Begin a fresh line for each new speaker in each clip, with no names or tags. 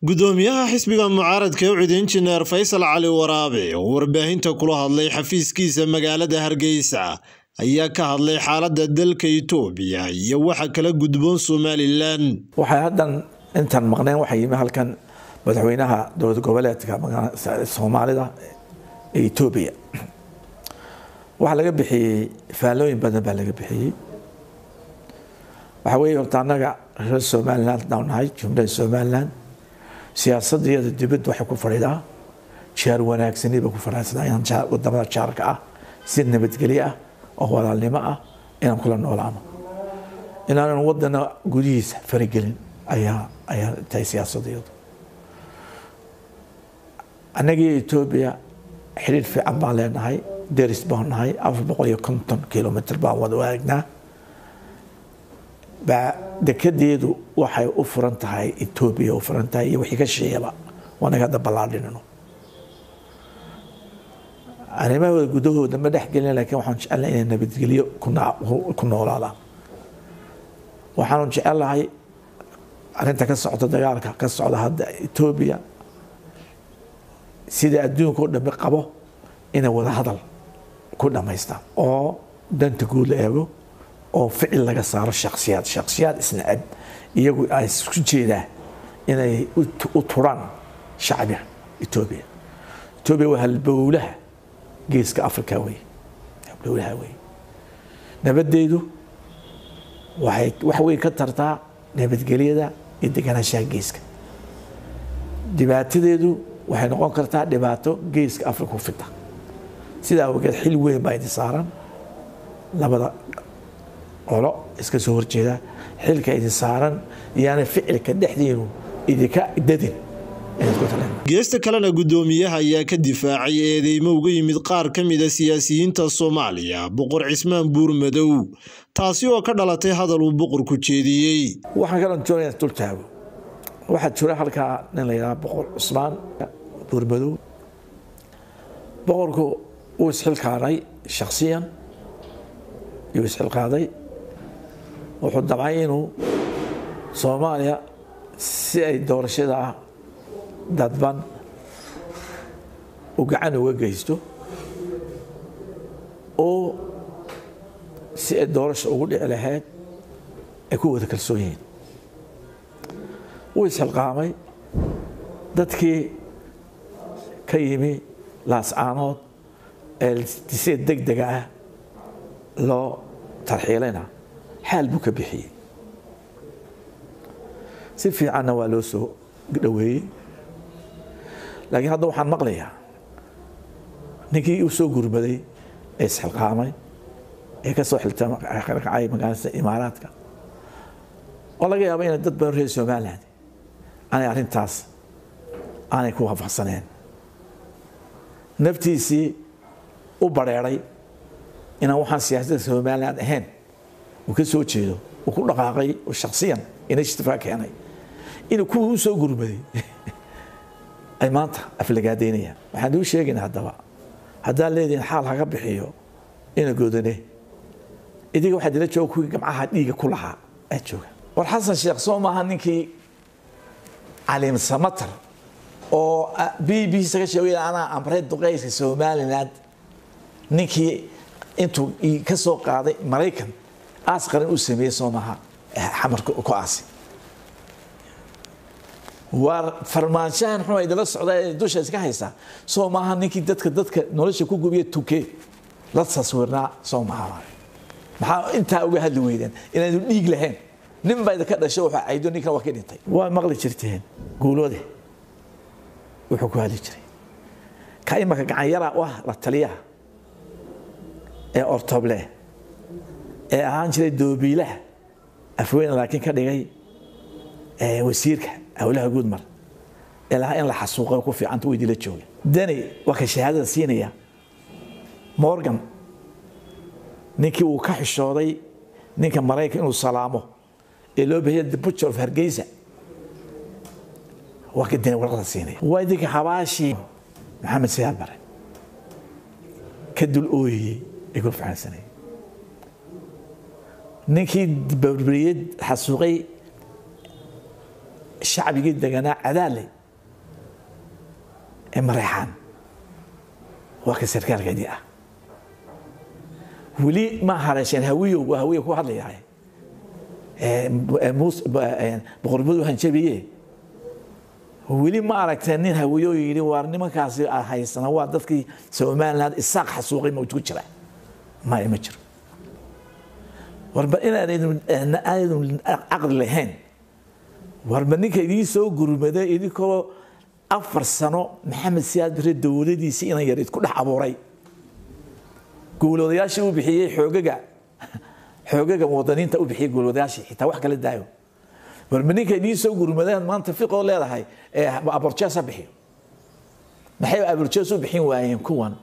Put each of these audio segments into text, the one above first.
gudoomiyaha xisbiga mucaaradka ee ucid injineer faysal cali waraabe oo warbaahinta kula hadlay xafiiskiisa magaalada hargeysa ayaa ka hadlay xaaladda dalka itoobiya iyo waxa kala gudboon somalilan
waxay haddan intaan maqneen waxaa yimi halkan madaxweynaha dowlad goboleedka soomaalida ee etoobiya waxaa laga bixiyey faallooyin badan baa laga bixiyey waxaa weeye horta annaga reer somaliland haddaan nahay jumlada somaliland siyaasadiyada dibadda waxay ku fadhidaa jaar wanaagsani bay ku fadhidaa inaan wadamada jaarka ah si nabadgelyo ah oo walaalnimo ah inaan kula noolaano inaanan wadana gudihiisa faragelin ayaa ayaa tahay siyaasadiyadu annagii etoobiya xidhiir fiican baan leenahay deris baan nahay afar boqol iyo konton kilomitr baan wada waagnaa baa dekedeedu waxay u furan tahay etoobiya u furan tahay iyo wixii ka sheeyaba waanaga hadda ballaadhinino arrimahooda gudahooda ma dhex gelin laakiin waxaan jecelnahay inay nabadgelyo ku noolaadaan waxaanu jecelahay arrinta ka socda dagaalka ka socda hadda etoobiya sida adduunka o dhami qabo inay wada hadal ku dhammaystaan oo danta guud la eego oo ficil laga saaro shaksiyaad shaksiyaad isnacab iyagu ay isku jeedaan inay u turaan shacbiga etoobiya etoobiya waa halbowlaha geeska africa wey halbowlaha wey nabaddeedu waxay wax weyn ka tartaa nabadgelyada iyo deganaanshaha geeska dhibaatadeedu waxay noqon kartaa dhibaato geeska africa u fida sidaa awgeed xil weyn baa idin saaran labada qolo iska soo horjeeda xilka idin saaran iyaana ficilka dhexdiinu idinka dadin
geesta kalena guddoomiyaha ayaa ka difaacay eedeymo uga yimid qaar ka mida siyaasiyiinta soomaaliya boqor cismaan buurmadow taasi oo ka dhalatay hadal uu boqorku jeediyey
waxaan kaloo doonaya dul taago waxaa jira halkaa nin la yidhaha boqor cusmaan buurmadow boqorku wuu isxilqaaday shaksiyan yuu isxilqaaday wuxuu damcay inuu soomaaliya si ay doorashada dadban uu gacan uga geysto oo si ay doorasha ugu dhici lahayd ay ku wada kalsoon yihiin wuu isxilqaamay dadkii ka yimi laascaanood ee si deg dega ah loo tarxiilayna xaal buu ka bixiyey si fiicanna waa loo soo dhoweeyey laakiin hadda waxaan maqlayaa ninkii u soo gurmaday ee isxilqaamay ee ka soo xiltakacay magaalada imaaraadka oo laga yaaba inay dad badan reer somaliland aanay arrintaas aanay ku waafaqsaneen naftiisii u bareeray inaan waxaan siyaasadda somaliland ahayn uu ka soo jeedo uu ku dhaqaaqay oo shaksiyan initiative keenay inuu kuwii u soo gurmaday ay maanta aflagaadaynayaan waxaan uu sheegaynaa haddaba haddaan leedihin xaal haga bixiyo ina goodane idiga waxaa dila jooga kuwii gamcaha dhiiga ku lahaa aa jooga war xasan sheekh soo maaha ninkii caliim samatar oo b b saga sheegay anaa amray duqeyska somaliland ninkii intuu ka soo qaaday maraykan aas qaran uu sameeyey soo maaha xamarka ku aasi waa farmaanshahan xun idala socda ee dusha iska haysaa soo maaha ninkii dadka dadka nolosha ku gubiya tuke la taswirnaa soo maaha maxaa intaa uga hadli weydeen inaanu dhiig lahayn nin baa idinka dhashay wuxuu caydo ninkan waa ka dhintay waa maqli jirteen guuloode wuxuu ku hadli jiray ka imaka gacanyara u ah la taliyaha ee ortoble ee ahaan jiray doobiilaha afweyne laakiin ka dhigay wasiirka howlaha guudmar ee lahaa in la xasuuqo ku fiicanta weydii la jooga dani waa ka shahaadada siinaya morgan ninkii uu ka xishooday ninka maraykan inuu salaamo ee loo bahiya the butcher of hargeysa waa ka dani warqada siinaya waa idinka xabaashii maxamed siyaad bare ka dul ooyayey ee ku fahansanayay ninkii barbariyad xasuuqay shacbigii deganaa cadaale ee mareexaan waa ka sarkaalkeedii ah weli ma haleesheen hawiyow waa hawiya ku hadlayahay boqornimadu hanjabiye weli ma aragteen nin hawiyo yidhi waar nimankaasi haysana waa dadkii somaliland isaaq xasuuqay ma ku jira maya ma jiro warba inaanaydan caqli lahayn warba ninka idiin soo gurmada idinkoo afar sano maxamed siyaad bare dowladiisii inan yarid ku dhex abuuray guuloodayaashii u bixiyey xoogaga xoogaga muwadaniinta u bixiyey guuloodayaashii xitaa wax kala daayo warma ninka idiin soo gurmadeen maanta fiqoo leedahay ee aborjees ha bixiyo maxay aborjees u bixin waayeen kuwan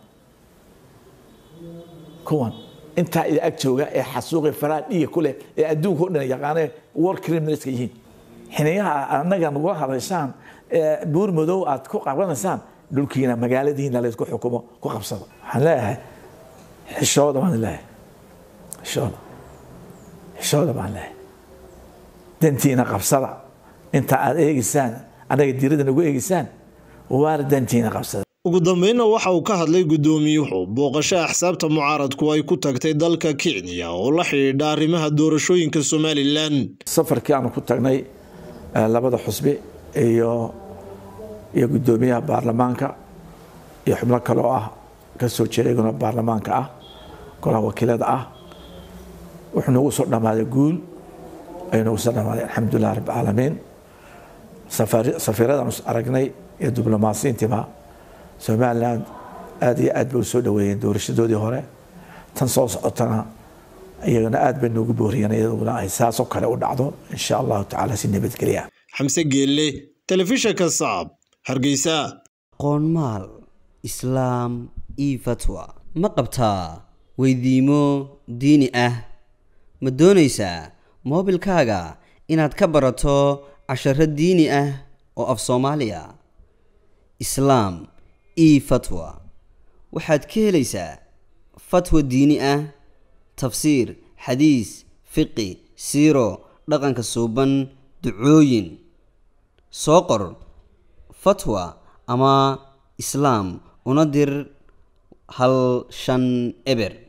kuwan intaa ida ag jooga ee xasuuqi faraa dhiiga ku leh ee adduunka o dhan yaqaane war criminalska yihiin xiniyaha annaga nagula hadashaan buur madow aad ku qabanaysaan dhulkiina magaaladiina laysku xukumo ku qabsado waxaan leeyahay xishooda baan leeyahay xishooda xishooda baan leeyahay dantiina qabsada inta aad eegeysaan annaga dirada nagu eegeysaan waar dantiina qabsada
ugu dambeynna waxa uu ka hadlay guddoomiyuhu booqasho axsaabta mucaaradku ay ku tagtay dalka kenya oo la xidhiidha arrimaha doorashooyinka somalilan
safarkii aanu ku tagnay labada xusbi iyo iyo guddoomiyaha baarlamaanka iyo xubno kale oo ah ka soo jeeda iyaguna baarlamaanka ah golaha wakiilada ah wuxuu nagu soo dhammaaday guul ayuu nagu soo dhammaaday alxamdulilah rabbilcaalamiin safiiradaanu aragnay iyo diblomaasiyiintiiba somaliland aada iyo aad bay u soo dhaweeyeen doorashadoodii hore tan soo socotana iyagana aad bay noogu booriyeen iyaduna ay saasoo kale u dhacdo insha allahu tacaala si nabadgelya
xamse geelle telefishanka saab hargeysa
qoonmaal islaam io fatwa ma qabtaa weydiimo diini ah ma doonaysaa moobilkaaga inaad ka barato casharo diini ah oo af soomaaliya islaam io fatwa waxaad ka helaysaa fatwa diini ah tafsiir xadiis fiqi siiro dhaqanka suuban ducooyin soo qor fatwa ama islaam una dir hal shan eber